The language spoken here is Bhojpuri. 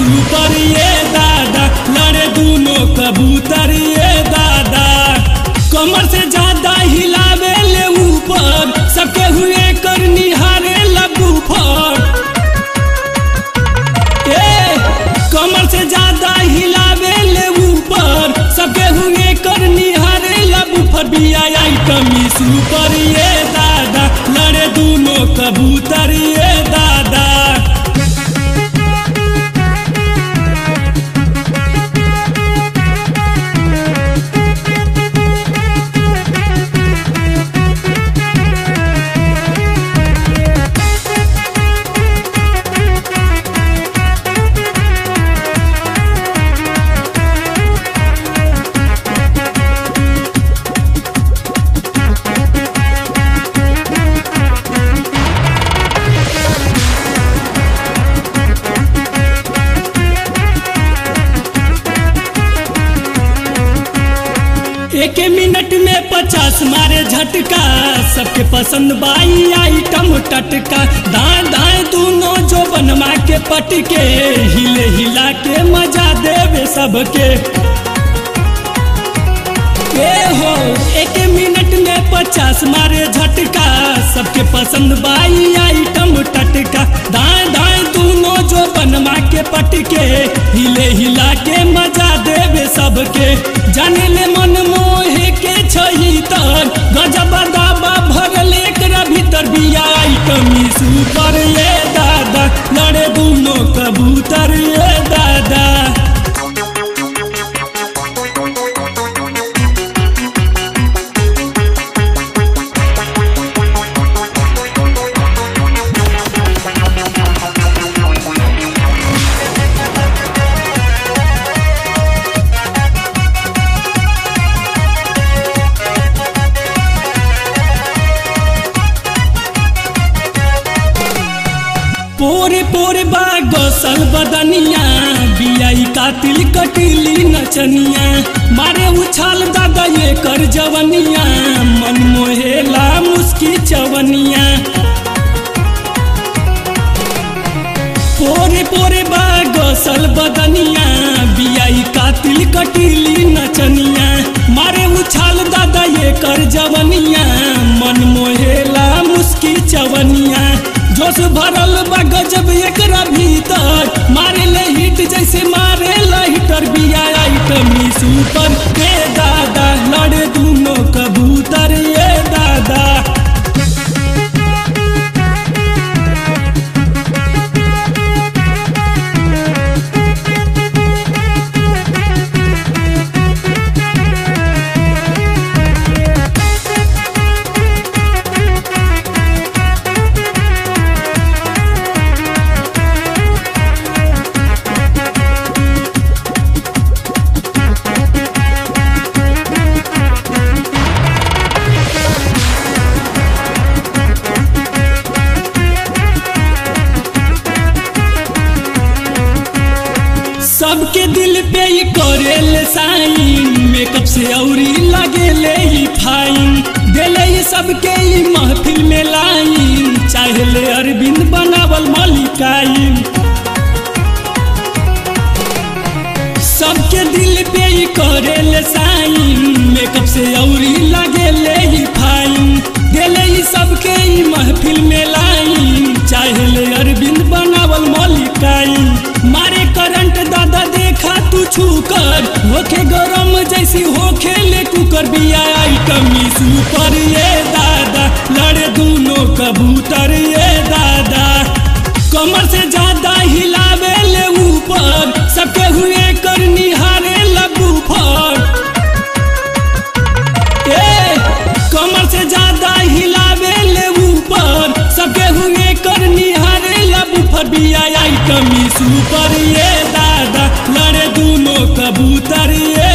सुपर ये दादा लड़े दोनों कबूतर ये दादा कमर से ज्यादा हिलावे ले ऊपर सबके हुए कर निहारे लगू फर ए कमर से ज्यादा हिलावे ले ऊपर सबके हुए कर निहारे लगू फर बिया कमी सुपर ये दादा लड़े दोनों कबूतर ये दादा एक मिनट में पचास मारे झटका सबके पसंद बाई आइटम टटका दाएं दाएं दोनों जो बनवा के पटके हिले हिला के मजा देवे सबके ए हो एक मिनट में पचास मारे झटका सबके पसंद बाई आइटम टटका दाएं दाएं दोनों जो बनवा के पटके हिले हिला के मजा देवे सबके जाने ले मन मोहे के छही तर गजब दाबा भरल एकरा भीतर बिया आइटमी सुपर ये दादा लड़े दोनों कबूतर ये दादा पोरे पोरे बाग सल बदनिया बियाई कातिल कटिली नचनिया मारे उछाल दादा ये कर जवनिया मन मोहेला मुस्की चवनिया पोरे पोरे बाग सल बदनिया बियाई कातिल कटिली नचनिया मारे उछाल दादा ये कर जवनिया मन मोहेला मुस्की चवनिया जोश भरल बा गजब एकरा भीतर मारे ले हिट जैसे मारे हिटर बिया आइटमी सुपर ए दादा लड़े दोनों कबूतर ये दादा सबके दिल पे ही करेल साइन मेकअप से औरी लगे ले ही फाइन देले ही सबके ही महफिल में लाइन चाहे ले अरविंद बनावल मलिकाइन सबके दिल पे ही करेल साइन मेकअप से औरी लगे ले ही फाइन देले ही सबके ही महफिल में लाइन चाहे ले अरविंद बनावल मलिकाइन मारे करंट दादा देखा तू छू कर होखे गरम जैसी होखे ले कुकर बिया आइटमी सुपर ये दादा लड़े दोनों कबूतर ये दादा कमर से ज्यादा हिलावे ले ऊपर सबके हुए कर निहारे लगू फर ए कमर से ज्यादा हिलावे ले ऊपर सबके हुए कर निहारे लगू फर बिया आइटमी सुपर ये दादा लड़े दोनों कबूतर ये